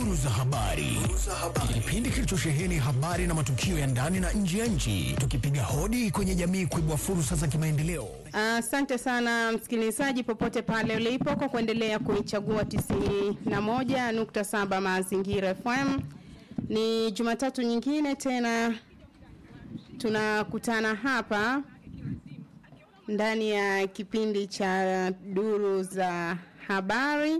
Duru za habari, kipindi kilichosheheni habari na matukio ya ndani na nje ya nchi, tukipiga hodi kwenye jamii kuibua fursa za kimaendeleo. Asante sana msikilizaji, popote pale ulipo, kwa kuendelea kuichagua 91.7 Mazingira FM. Ni Jumatatu nyingine tena tunakutana hapa ndani ya kipindi cha duru za habari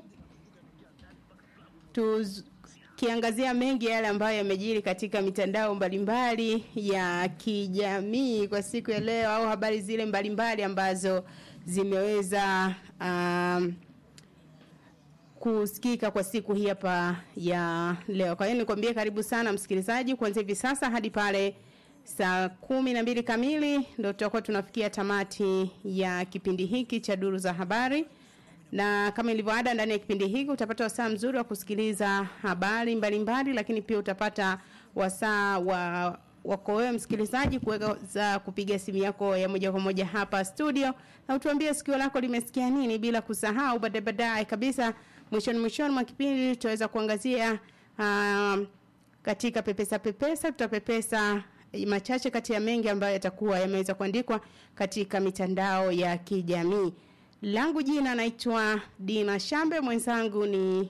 tukiangazia mengi yale ambayo yamejiri katika mitandao mbalimbali ya kijamii kwa siku ya leo au habari zile mbalimbali ambazo zimeweza um, kusikika kwa siku hii hapa ya leo. Kwa hiyo nikwambie karibu sana msikilizaji kuanzia hivi sasa hadi pale saa kumi na mbili kamili ndo tutakuwa tunafikia tamati ya kipindi hiki cha duru za habari na kama ilivyoada ndani ya kipindi hiki utapata wasaa mzuri wa kusikiliza habari mbalimbali lakini pia utapata wasaa wa wako wewe msikilizaji kuweza kupiga simu yako ya moja kwa moja hapa studio na utuambie sikio lako limesikia nini bila kusahau baadaye baadaye kabisa mwishoni mwishoni mwa kipindi tutaweza kuangazia uh, katika pepesa pepesa tutapepesa machache kati ya mengi ambayo yatakuwa yameweza kuandikwa katika mitandao ya kijamii langu jina naitwa Dina Shambe, mwenzangu ni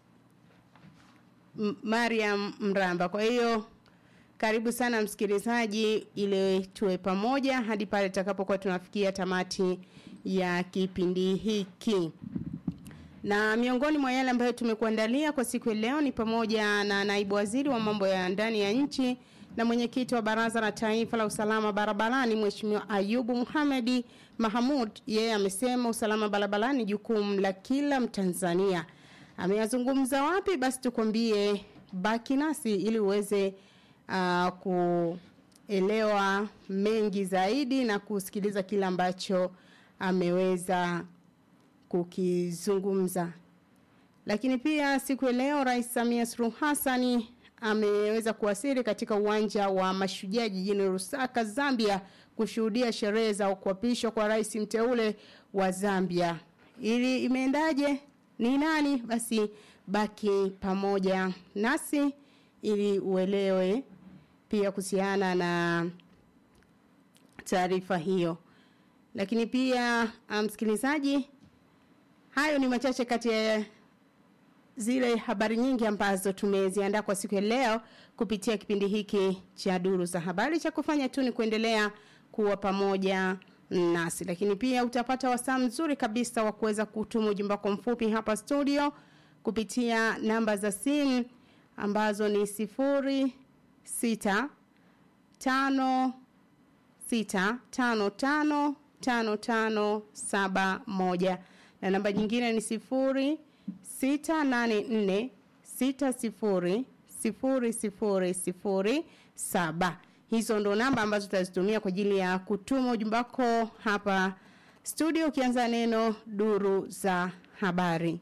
M- Mariam Mramba. Kwa hiyo karibu sana msikilizaji, ili tuwe pamoja hadi pale tutakapokuwa tunafikia tamati ya kipindi hiki. Na miongoni mwa yale ambayo tumekuandalia kwa siku ya leo ni pamoja na naibu waziri wa mambo ya ndani ya nchi na mwenyekiti wa Baraza la Taifa la Usalama Barabarani Mheshimiwa Ayubu Muhamedi Mahamud yeye amesema usalama barabarani ni jukumu la kila Mtanzania. Ameyazungumza wapi? Basi tukwambie, baki nasi ili uweze uh, kuelewa mengi zaidi na kusikiliza kile ambacho ameweza kukizungumza. Lakini pia siku ya leo Rais Samia Suluhu Hassani ameweza kuwasili katika uwanja wa Mashujaa jijini Lusaka, Zambia kushuhudia sherehe za kuapishwa kwa rais mteule wa Zambia. Ili imeendaje? Ni nani? Basi baki pamoja nasi ili uelewe pia kuhusiana na taarifa hiyo. Lakini pia msikilizaji, hayo ni machache kati ya zile habari nyingi ambazo tumeziandaa kwa siku ya leo kupitia kipindi hiki cha duru za habari cha kufanya tu ni kuendelea kuwa pamoja nasi lakini pia utapata wasaa mzuri kabisa wa kuweza kutuma ujumbe wako mfupi hapa studio kupitia namba za simu ambazo ni sifuri sita tano sita tano tano tano tano saba moja na namba nyingine ni sifuri sita nane nne sita sifuri sifuri sifuri sifuri saba hizo ndo namba ambazo tutazitumia kwa ajili ya kutuma ujumbe wako hapa studio ukianza neno duru za habari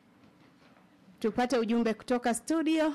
tupate ujumbe kutoka studio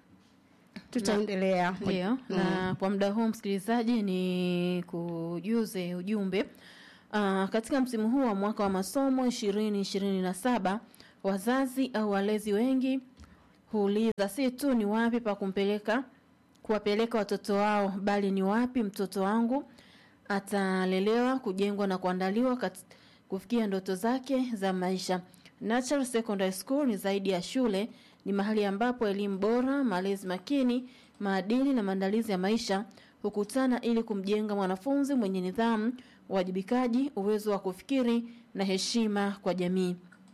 tutaendelea Ndio, na kwa muda huu msikilizaji ni kujuze ujumbe. Uh, katika msimu huu wa mwaka wa masomo 2027 wazazi au walezi wengi huuliza si tu ni wapi pa kumpeleka kuwapeleka watoto wao bali ni wapi mtoto wangu atalelewa kujengwa na kuandaliwa kat, kufikia ndoto zake za maisha Natural Secondary School ni zaidi ya shule ni mahali ambapo elimu bora malezi makini maadili na maandalizi ya maisha hukutana ili kumjenga mwanafunzi mwenye nidhamu uwajibikaji uwezo wa kufikiri na heshima kwa jamii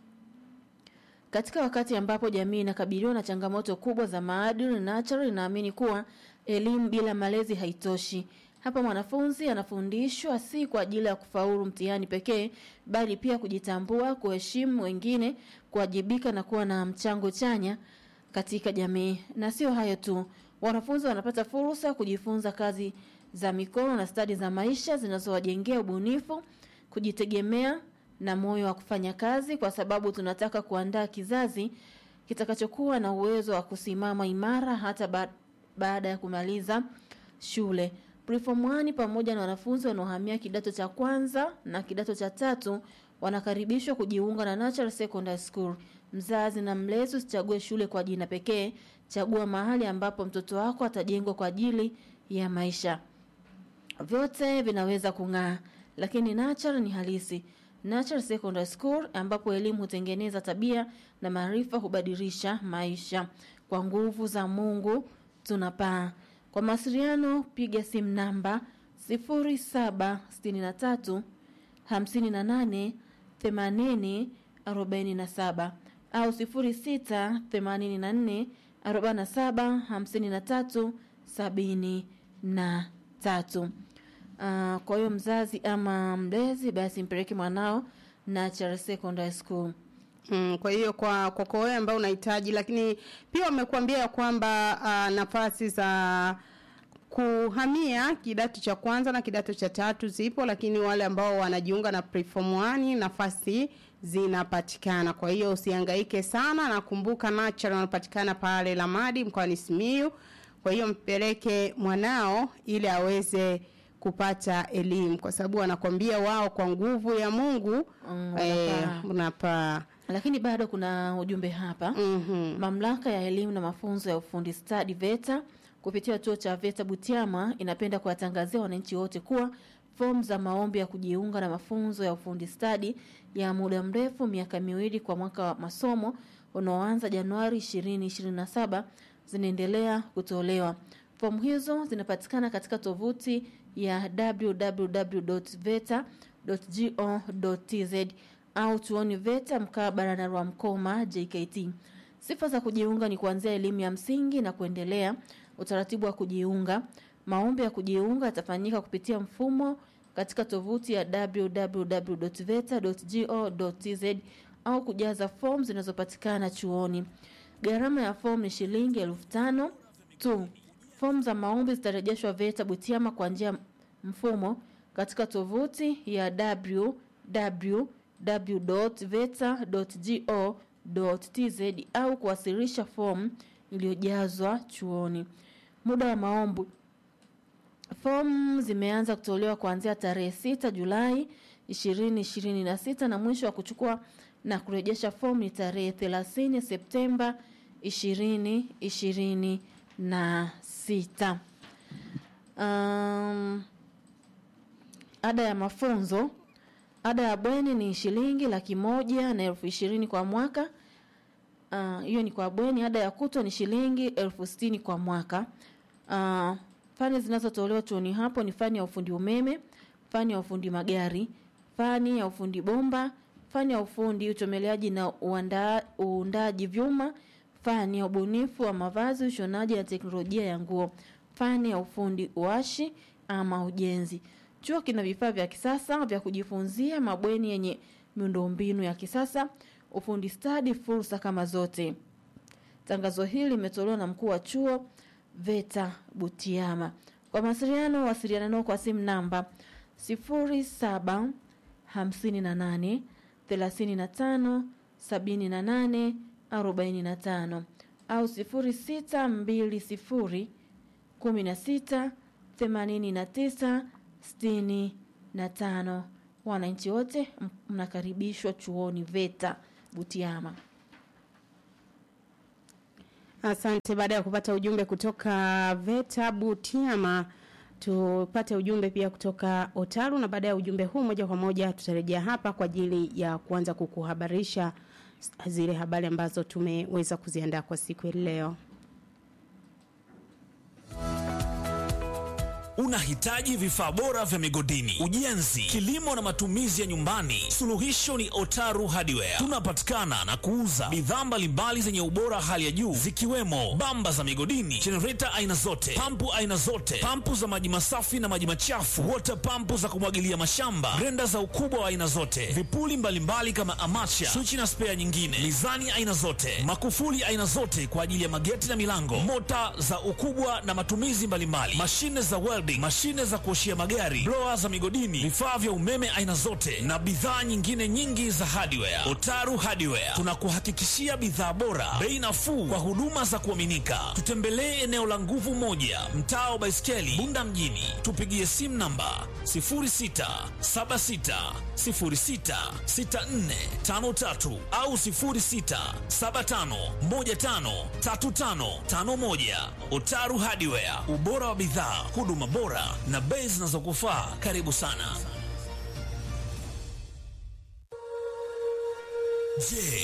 katika wakati ambapo jamii inakabiliwa na changamoto kubwa za maadili, Natural inaamini kuwa elimu bila malezi haitoshi. Hapa mwanafunzi anafundishwa si kwa ajili ya kufaulu mtihani pekee, bali pia kujitambua, kuheshimu wengine, kuwajibika na kuwa na mchango chanya katika jamii. Na sio hayo tu, wanafunzi wanapata fursa ya kujifunza kazi za mikono na stadi za maisha zinazowajengea ubunifu, kujitegemea na moyo wa kufanya kazi kwa sababu tunataka kuandaa kizazi kitakachokuwa na uwezo wa kusimama imara hata ba baada ya kumaliza shule. Preform 1 pamoja na wanafunzi wanaohamia kidato cha kwanza na kidato cha tatu wanakaribishwa kujiunga na Natural Secondary School. Mzazi na mlezi, usichague shule kwa jina pekee, chagua mahali ambapo mtoto wako atajengwa kwa ajili ya maisha. Vyote vinaweza kung'aa, lakini Natural ni halisi. Natural Secondary School ambapo elimu hutengeneza tabia na maarifa hubadilisha maisha. Kwa nguvu za Mungu tunapaa. Kwa mawasiliano piga simu namba 0763 58 80 47 au 0684 47 53 73. Uh, kwa hiyo mzazi ama mlezi basi mpeleke mwanao Natural Secondary School. Mm, kwa hiyo kwa kwa kwa wewe ambao unahitaji, lakini pia wamekuambia ya kwamba uh, nafasi za kuhamia kidato cha kwanza na kidato cha tatu zipo, lakini wale ambao wanajiunga na preform 1 nafasi zinapatikana. Kwa hiyo usihangaike sana, na kumbuka Natural wanapatikana pale Lamadi mkoani Simiyu. Kwa hiyo mpeleke mwanao ili aweze kupata elimu, kwa sababu wanakwambia wao kwa nguvu ya Mungu Mm, eh, wanapaa. unapaa. Lakini bado kuna ujumbe hapa. Mhm. Mamlaka ya elimu na mafunzo ya ufundi stadi VETA kupitia chuo cha VETA Butiama inapenda kuwatangazia wananchi wote kuwa fomu za maombi ya kujiunga na mafunzo ya ufundi stadi ya muda mrefu miaka miwili kwa mwaka wa masomo unaoanza Januari 2027 zinaendelea kutolewa. Fomu hizo zinapatikana katika tovuti ya www.veta.go.tz au chuoni VETA mkabala na Rwamkoma JKT. Sifa za kujiunga ni kuanzia elimu ya msingi na kuendelea. Utaratibu wa kujiunga, maombi ya kujiunga yatafanyika kupitia mfumo katika tovuti ya www.veta.go.tz au kujaza fomu zinazopatikana chuoni. Gharama ya fomu ni shilingi elfu tano tu. Fomu za maombi zitarejeshwa VETA Butiama kwa njia ya mfumo katika tovuti ya www.veta.go.tz au kuwasilisha fomu iliyojazwa chuoni. Muda wa maombi Fomu zimeanza kutolewa kuanzia tarehe 6 Julai 2026 na mwisho wa kuchukua na kurejesha fomu ni tarehe 30 Septemba 2026. Um, ada ya mafunzo ada ya bweni ni shilingi laki moja na elfu ishirini kwa mwaka Ah, hiyo ni kwa bweni. Ada ya kutwa ni shilingi elfu sitini kwa mwaka. Uh, fani zinazotolewa chuoni hapo ni fani ya ufundi umeme, fani ya ufundi magari, fani ya ufundi bomba, fani ya ufundi uchomeleaji na uanda, uundaji vyuma, fani ya ubunifu wa mavazi, ushonaji na teknolojia ya nguo, fani ya ufundi uashi ama ujenzi. Chuo kina vifaa vya kisasa vya kujifunzia, mabweni yenye miundombinu ya kisasa, ufundi stadi, fursa kama zote. Tangazo hili limetolewa na mkuu wa chuo VETA Butiama. Kwa mawasiliano, wasiliana nao kwa simu namba 07 58 35 78 45 au 0620 16 89 65. Wananchi wote m- mnakaribishwa chuoni VETA Butiama. Asante. Baada ya kupata ujumbe kutoka Veta Butiama, tupate ujumbe pia kutoka Otaru, na baada ya ujumbe huu moja kwa moja tutarejea hapa kwa ajili ya kuanza kukuhabarisha zile habari ambazo tumeweza kuziandaa kwa siku ya leo. Unahitaji vifaa bora vya migodini, ujenzi, kilimo na matumizi ya nyumbani? Suluhisho ni Otaru Hardware. Tunapatikana na kuuza bidhaa mbalimbali zenye ubora hali ya juu zikiwemo bamba za migodini, jenereta aina zote, pampu aina zote, pampu za maji masafi na maji machafu, water pampu za kumwagilia mashamba, grenda za ukubwa wa aina zote, vipuli mbalimbali kama amacha, swichi na spea nyingine, mizani aina zote, makufuli aina zote kwa ajili ya mageti na milango, mota za ukubwa na matumizi mbalimbali, mashine za welding, welding, mashine za kuoshia magari, blower za migodini, vifaa vya umeme aina zote na bidhaa nyingine nyingi za hardware. Otaru Hardware tunakuhakikishia bidhaa bora, bei nafuu kwa huduma za kuaminika. Tutembelee eneo la Nguvu Moja, mtaa wa Baiskeli, Bunda mjini. Tupigie simu namba 0676066453 au 0675153551. Otaru Hardware, ubora wa bidhaa, huduma bora na bei zinazokufaa. Karibu sana. Je,